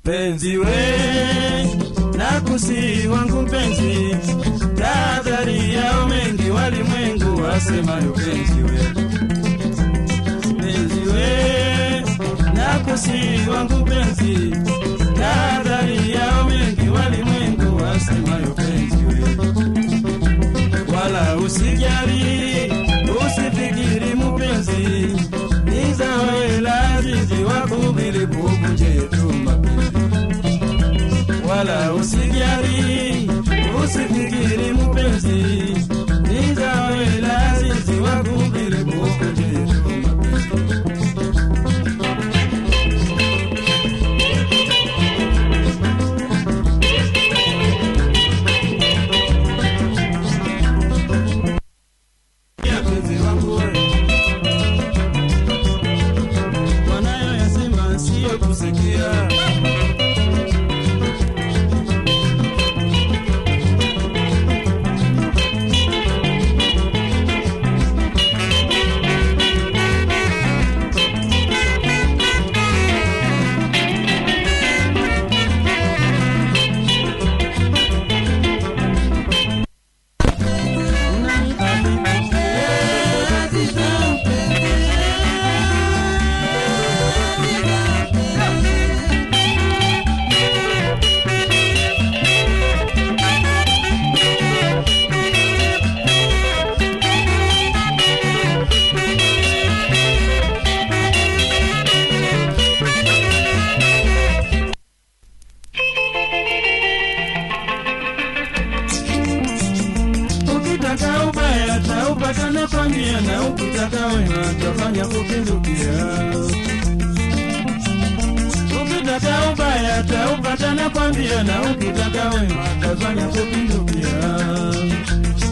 penzi we na kusi wangu penzi tahadhari yao mengi walimwengu wasemayo penzi we penzi we na kusi wangu penzi tahadhari yao mengi walimwengu wasemayo penzi we wala usijali usifikiri mupenzi nizawela azizi wakubili bubuje tu mapenzi wala usijali usifikiri mupenzi nizawela azizi wakubili bubuje tu mapenzi Ya penzi wangu wewe wanayoyasema siyo kusikia ukitaka ubaya taupata nakwambia na ukitaka wema tafanya kupindukia ukitaka ubaya taupata nakwambia na ukitaka wema tafanya kupindukia